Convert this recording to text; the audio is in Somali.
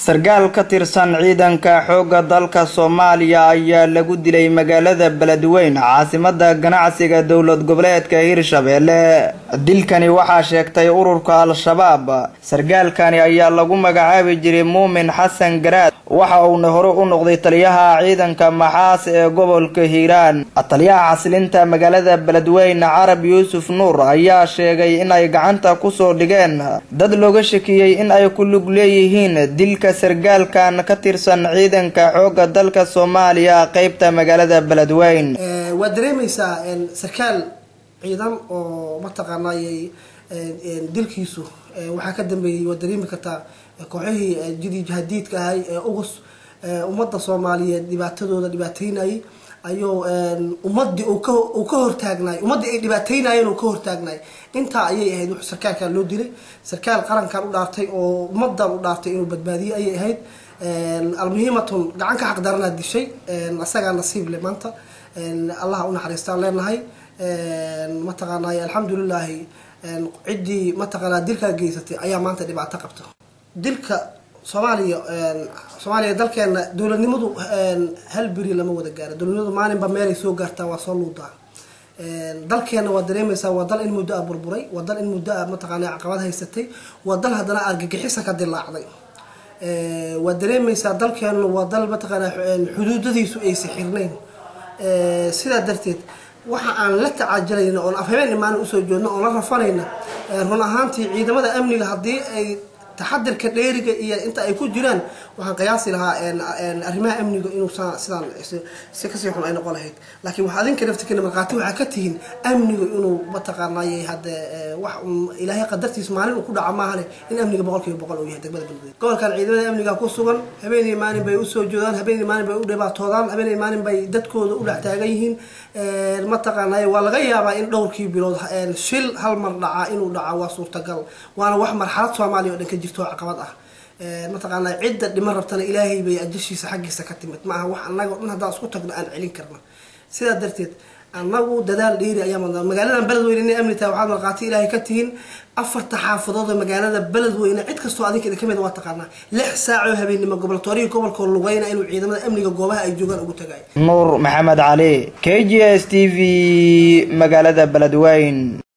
sarkaal ka tirsan ciidanka xoogga dalka soomaaliya ayaa lagu dilay magaalada beledweyne caasimada ganacsiga dowlad goboleedka hirshabelle dilkani waxaa sheegtay ururka al-shabaab sarkaalkani ayaa lagu magacaabi jiray muumin xasan garaad waxa uuna hore u noqday taliyaha ciidanka maxaas ee gobolka hiiraan taliyaha xasilinta magaalada beledweyne carab yuusuf nuur ayaa sheegay in ay gacanta kusoo dhigeen dad looga shakiyey in ay ku lug leeyihiin dilka sarkaalkan ka tirsan ciidanka xoogga dalka soomaaliya qeybta magaalada beledweyne waad dareemaysaa sarkaal ciidan oo mataqaanay dilkiisu waxaa ka dambeeyey waad dareemi kartaa kooxihii jidii jahadiidka ahay ee ugus ummadda soomaaliyeed dhibaatadooda dhibaateynayay ayuu ummadii uu ka hortaagnaay ummaddii ay dhibaateynaayeen uu ka hortaagnaay intaa ayay ahayd wuxuu sarkaalkan loo dilay sarkaal qarankan u dhaartay oo ummadan u dhaartay inuu badbaadiye ayay ahayd almuhiimatun gacan ka xaqdaranaa dishay asagaa nasiib le maanta allah u naxariistaan leenahay mataqaanay alxamdulilaahi ciddii mataqaanaa dilkaa geysatay ayaa maanta dhibaato qabta dilka soomaaliya soomaaliya dalkeena dowladnimadu hal beri lama wada gaaro dowladnimadu maalinba meelay soo gaartaa waa soo luudaa dalkeena waa dareemaysaa waa dal in muddo a burburay waa dal in muddo a mataqaana caqabad haysatay waa dal haddana argagixisa ka dilaacday waa dareemaysaa dalkeenu waa dal mataqaana xuduudadiisu aysa xirnayn sidaa darteed waxa aan la tacaajalayna oon afhabeen imaan usoo joodno oon la rafanayna run ahaantii ciidamada amniga haddii ay taxadirka dheeriga iyo inta ay ku jiraan waxaan qiyaasi lahaa arrimaha amniga inuu sidaan si kasii xun ay noqon lahayd laakiin waxa adinka naftikana markhaati waxaa ka tihiin amniga inuu mataqaanay hadde wax ilaahay qadartiis maalin uu ku dhaca maahane in amniga boqol kiiba boqol uu yahay degmada beledweyne gobolkan ciidamada amniga ku sugan habeenii maalin bay usoo joodaan habeenii maalin bay u dhibaatoodaan habeenii maalin bay dadkooda u dhex taagan yihiin mataqaanay waa laga yaabaa in dhowrkii bilood shil hal mar dhaca inuu dhaca waa suurtagal waana wax marxalad soomaaliya oo dhan ka jirto caqabad ah mataqaanaa cidda dhiman rabtana ilaahay bay ajashiisa xaggiisa ka timid ma aha wax annaga dhan haddaan isku tagno aan celin karna sidaa darteed annagu dadaal dheeri ayaa madnaa magaaladan beledweyne inay amni tahay waxaad markhaati ilaahay ka tihiin afarta xaafadood ee magaalada beledweyne cid kastoo adinka idin ka mid waa taqaanaa lix saacoo habeennimo goboltoorihii gobolkoo lugeyna inuu ciidamada amniga goobaha ay joogaan ugu tagayo nuur maxamed cali k g s t v magaalada beledweyne